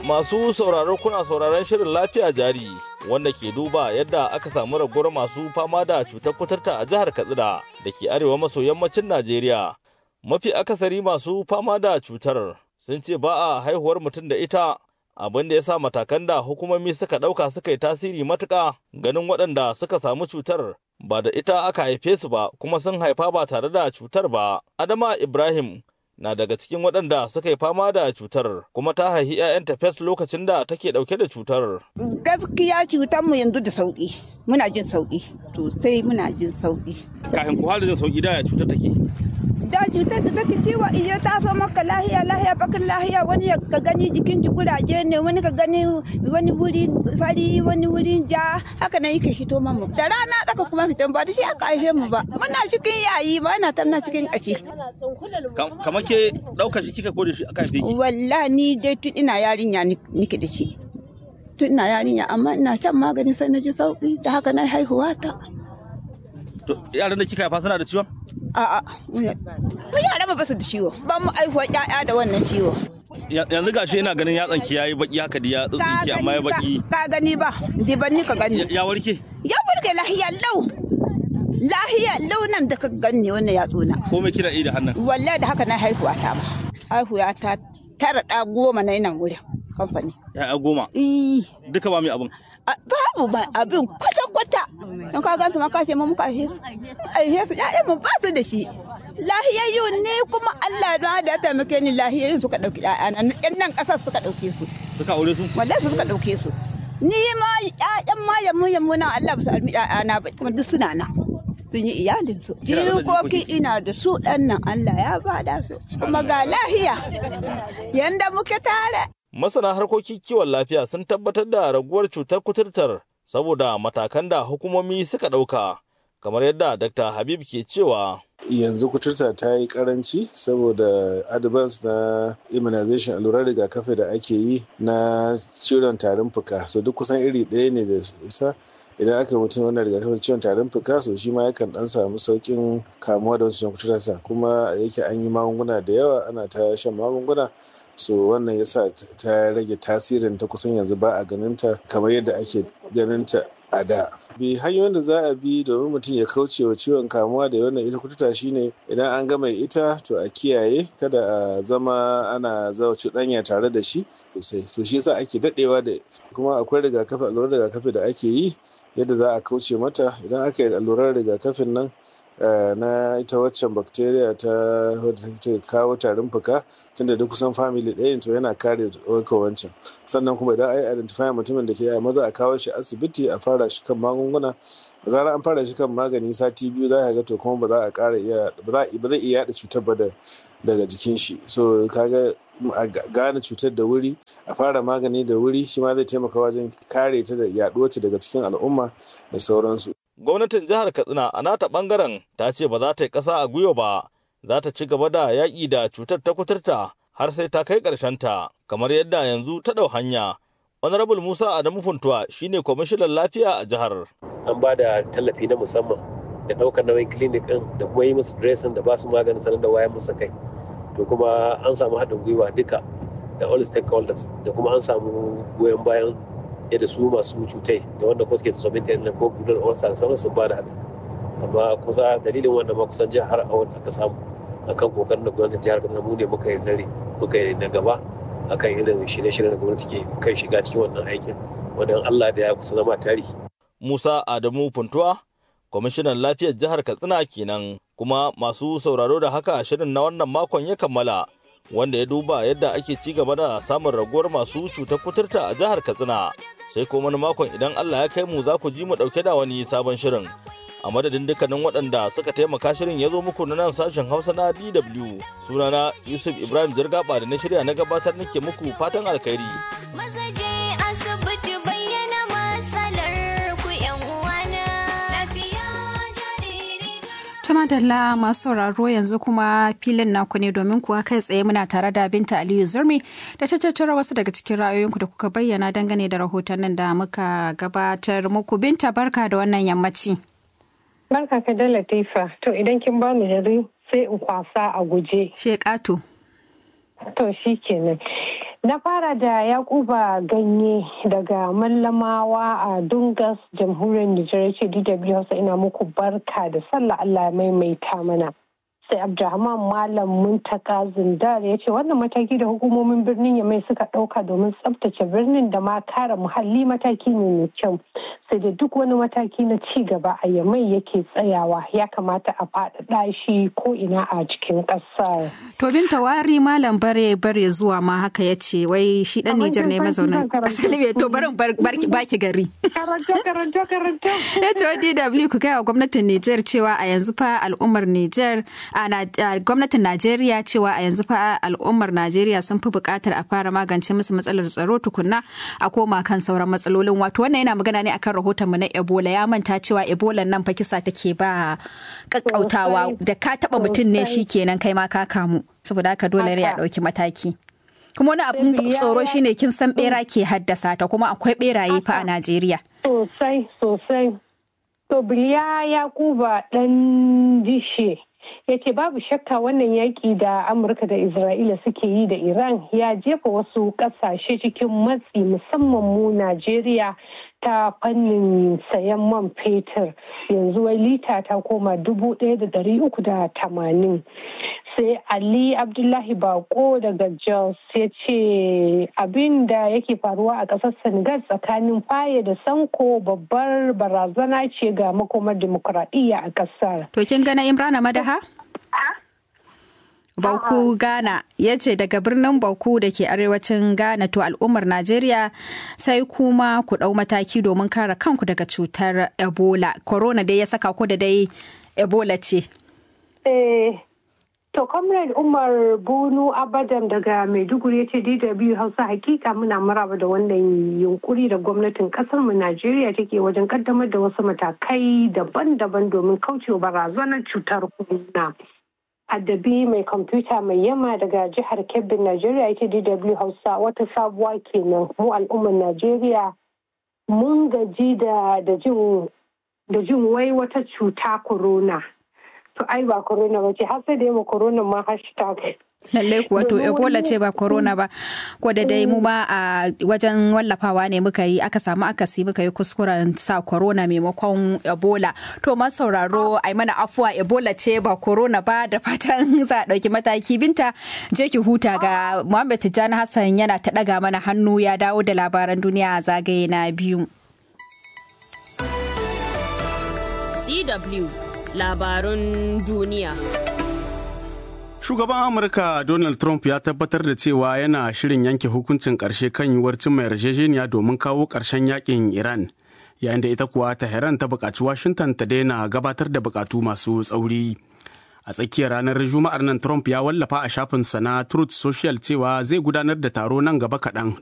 Masu sauraro kuna sauraron shirin lafiya jari wanda ke duba yadda aka samu raguwar masu fama da cutar kuturta a jihar Katsina da ke arewa maso yammacin Najeriya. Mafi akasari masu fama da cutar sun ce ba a haihuwar mutum da ita abin da ya sa matakan da hukumomi suka ɗauka suka yi tasiri matuƙa ganin waɗanda suka samu cutar ba da ita aka haife su ba kuma sun haifa ba tare da cutar ba. Adama Ibrahim na daga cikin waɗanda suka yi fama da cutar kuma ta haihi 'ya'yanta fes lokacin da take ɗauke da cutar. Gaskiya cutar mu yanzu da sauƙi muna jin sauƙi sosai muna jin sauƙi. Kafin ku da jin sauƙi da cutar take. Da cutar da take ciwo iya ta so maka lahiya lahiya bakin lahiya wani ka gani jikin ji kuraje ne wani ka gani wani wuri fari wani wuri ja haka nan yake hito mamu. Da rana tsaka kuma fitan ba da shi aka haife mu ba muna cikin yayi ba na tamna cikin ƙashi. Kamar ke ɗaukar shi kika ko da shi aka haife ki? Wallahi ni dai tun ina yarinya nike da shi. Tun ina yarinya amma ina shan magani sai na ji sauki da haka na haihuwa ta. To yaran da kika haifa suna da ciwon? A'a, mu yara ba su da ciwo. Ba mu aihuwa ƴaƴa da wannan ciwo. Yanzu gashi ina ganin yatsan ki yayi baki haka da ya tsitsinki amma ya baki. Ka gani ba, di ban ni ka gani. Ya warke? Ya warke lahiya lau. Lahiya lau nan da ka gani wannan yatsuna. Ko me kina yi da hannun? Wallahi da haka na haihuwa ta ba. Haihuwa ta tara ɗa goma na nan wurin kamfani. Ya goma? Eh. Duka ba mai abin? babu ba abin kwata-kwata don ka gansu ma ka ce mu muka aihe su aihe su ƴaƴan mu ba su da shi lahiyayyu ne kuma Allah na da ya taimake ni lahiyayyu suka ɗauki ƴaƴana ƴan nan ƙasar suka ɗauke su Suka aure su? wallahi su suka ɗauke su ni ma ƴaƴan ma yammu yammu na Allah ba su almi ƴaƴana ba kuma duk suna nan sun yi iyalin su jikoki ina da su ɗan nan Allah ya bada su kuma ga lahiya yanda muke tare Masana harkokin kiwon lafiya sun tabbatar da raguwar cutar kuturtar saboda matakan da hukumomi suka ɗauka, kamar yadda Dr. Habib ke cewa. Yanzu kuturta ta yi karanci saboda advance na immunization allurar rigakafi da ake yi na ciwon tarin fuka. So duk kusan iri ɗaya ne da ita. idan aka mutum wannan rigakafin ciwon tarin fuka so shi ma yakan dan samu saukin kamuwa da wancan kuturta kuma yake an yi magunguna da yawa ana ta shan magunguna so wannan yasa ta rage tasirin ta kusan yanzu ba a ganinta kamar yadda ake ganinta a da bi hanyoyin da za a bi domin mutum ya kauce wa ciwon kamuwa da wannan ita kututa shine idan an gama ita to a kiyaye kada a zama ana zawa cuɗanya tare da shi sosai so shi yasa ake daɗewa da kuma akwai rigakafi allurar rigakafi da ake yi yadda za a kauce mata idan aka yi allurar rigakafin nan na ita waccan bacteria ta wadda take kawo tarin fuka tunda duk kusan family ɗaya to yana kare warka wancan sannan kuma idan ai identify mutumin da ke yi maza a kawo shi asibiti a fara shi kan magunguna da zarar an fara shi kan magani sati biyu za ka ga to kuma ba za a ƙara iya ba zai iya yaɗa cutar ba daga jikin shi so kaga a gane cutar da wuri a fara magani da wuri shi ma zai taimaka wajen kare ta da yaɗuwar ta daga cikin al'umma da sauransu gwamnatin jihar katsina a nata bangaren ta ce ba za ta yi ƙasa a gwiwa ba za ta ci gaba da yaƙi da cutar ta kuturta har sai ta kai ta kamar yadda yanzu ta ɗau hanya honorable musa adamu funtuwa shine kwamishinan lafiya a jihar an ba da tallafi na musamman da ɗaukar nauyin clinic ɗin da kuma yi musu dressing da ba su maganin sanar da wayan musu kai to kuma an samu haɗin gwiwa duka da all stakeholders da kuma an samu goyon bayan yadda su masu cutai da wanda kuma suke tsoron ta ko gudun ulcer sauran sun ba da haɗin amma kusa dalilin wannan ma kusan jihar a wanda aka samu akan kokarin da gwamnatin jihar Kaduna mu ne muka yi zare muka yi na gaba akan irin shirye-shiryen da gwamnati ke kan shiga cikin wannan aikin wanda Allah da ya kusa zama tarihi. Musa Adamu Funtuwa kwamishinan lafiyar jihar Katsina kenan kuma masu sauraro da haka shirin na wannan makon ya kammala wanda ya duba yadda ake ci gaba da samun raguwar masu cutar kuturta a jihar Katsina sai kuma wani makon idan Allah ya kai mu za ku ji mu dauke da wani sabon shirin a madadin dukkanin waɗanda suka taimaka shirin ya zo muku na nan sashen Hausa na DW sunana Yusuf Ibrahim Jirgaba da na shirya na gabatar nake muku fatan alkhairi Tuma Dalla masu sauraro yanzu kuma filin naku ne domin kuwa kai tsaye muna tare da Binta Aliyu Zurmi da ta tattara wasu daga cikin ra'ayoyinku da kuka bayyana dangane da rahotannin da muka gabatar muku. Binta barka da wannan yammaci. Barka ka da Latifa. To idan kin ba mu jari sai in kwasa a guje. Shekatu. To shi kenan. Na fara da Yakuba Ganye daga Mallamawa a Dungas, jamhuriyar Nijar ce DW Hausa ina muku barka da sallah Allah maimaita mana. sai abdulrahman malam muntaka zindar ya ce wannan mataki da hukumomin birnin yamai suka ɗauka domin tsabtace birnin da ma kare muhalli mataki ne mai kyau sai da duk wani mataki na ci gaba a yamai yake tsayawa ya kamata a faɗaɗa shi ko ina a cikin ƙasar. to binta wari malam bare bare zuwa ma haka ya ce wai shi ɗan nijar ne mazaunin ƙasar libya to barin baki gari. karanta karanta karanta. ya ce wa dw ku gaya wa gwamnatin nijar cewa a yanzu fa al'ummar nijar a gwamnatin Najeriya cewa a yanzu fa al'ummar Najeriya sun fi buƙatar a fara magance musu matsalar tsaro tukunna a koma kan sauran matsalolin wato wannan yana magana ne akan rahotonmu na Ebola ya manta cewa Ebola nan fa kisa take ba kakkautawa da ka taba mutum ne shikenan kai ma ka kamu saboda haka dole ne a ɗauki mataki. kuma wani abin tsoro shine kin san bera ke haddasa ta kuma akwai beraye fa a Najeriya. Sosai sosai. To Biliya Yakuba ɗan dishe ya ce babu shakka wannan yaƙi da amurka da isra'ila suke yi da iran ya jefa wasu ƙasashe cikin matsi musamman mu najeriya ta fannin sayan man fetur yanzu wai lita ta koma dubu ɗaya da ɗari uku da tamanin sai ali abdullahi bako daga jos ya ce abin da yake faruwa a ƙasar senegal tsakanin faye da sanko babbar barazana ce ga makomar dimokuraɗiyya a ƙasar to kin gana imrana madaha Bauku Ghana ya ce daga birnin Bauku da ke arewacin Ghana to al'ummar Najeriya sai kuma ku ɗau mataki domin kare kanku daga cutar Ebola. Corona dai ya saka ku da dai Ebola ce. Eh, to Comrade Umar Bunu Abadam daga Maiduguri ya ce DW Hausa hakika muna maraba da wannan yunkuri da gwamnatin kasar mu Najeriya take wajen kaddamar da wasu matakai daban-daban domin kaucewa barazanar cutar corona. addabi mai kwamfuta mai yamma daga jihar kebbi najeriya ita dw hausa wata sabuwa kenan mu al'ummar najeriya mun gaji da jin wai wata cuta corona to ai ba corona ba ce har sai da yamma corona ma hashtag lallai kuwa to ebola ce ba corona ba ko da dai mu ba a wajen wallafawa ne muka yi aka samu akasi muka yi kuskuren sa corona maimakon ebola to ma sauraro ai mana afuwa ebola ce ba corona ba da fatan za a ɗauki mataki binta je ki huta ga muhammad tijjani hassan yana ta ɗaga mana hannu ya dawo da labaran duniya a zagaye na biyu DW labarun duniya. Shugaban Amurka Donald Trump ya tabbatar da cewa yana shirin yanke hukuncin ƙarshe kan yiwuwar cimma yarjejeniya domin kawo ƙarshen yakin Iran, yayin da ita kuwa Tehran ta buƙaci Washington ta daina gabatar da buƙatu masu tsauri. A tsakiyar ranar Juma'ar nan Trump ya wallafa a shafinsa na Truth Social cewa zai gudanar da taro nan gaba kaɗan